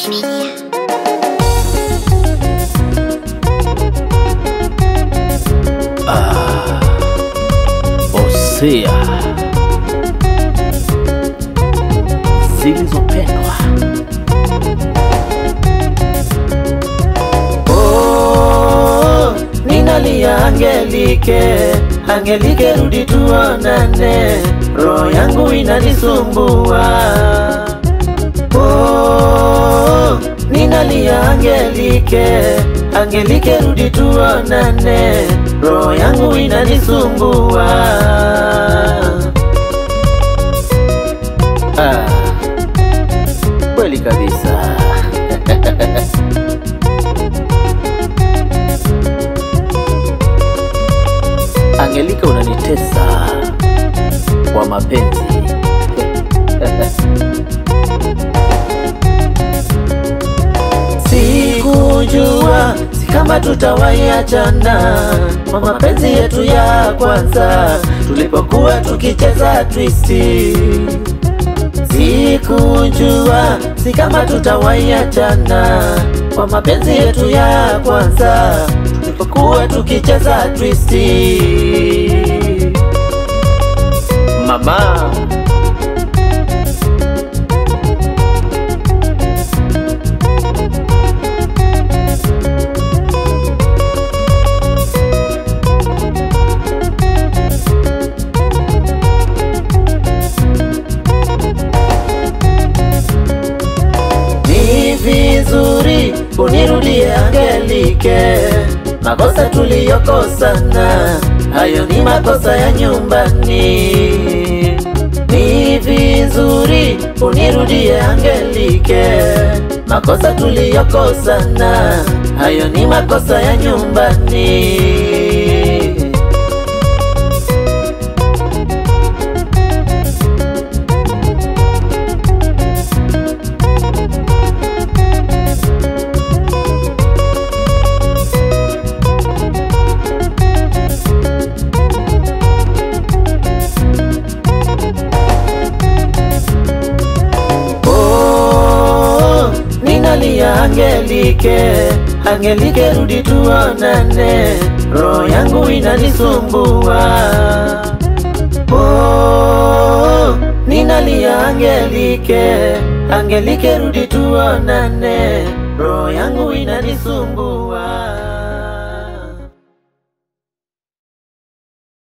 Fresh Media. Hosea zilizopendwa. Oh, ninalia Angelike, Angelike rudi tuonane, roho yangu inanisumbua. Oh, ninalia Angelike, Angelike rudi tuonane, roho yangu inanisumbua. Ah, kweli kabisa. Angelika, unanitesa kwa mapenzi. Sikujua si kama tutawaiachana kwa mapenzi yetu ya kwanza tulipokuwa tukicheza twisti. Sikujua si kama tutawaiachana kwa mapenzi yetu ya kwanza tulipokuwa tukicheza twisti. Mama, Ni vizuri unirudie Angelike, makosa tuliyokosana hayo ni makosa ya nyumbani. Ni vizuri unirudie Angelike, makosa tuliyokosana hayo ni makosa ya nyumbani. Oh, ninalia Angelike, Angelike rudi tuonane, roho yangu inanisumbua. Oh, ninalia Angelike, Angelike rudi tuonane, roho yangu inanisumbua.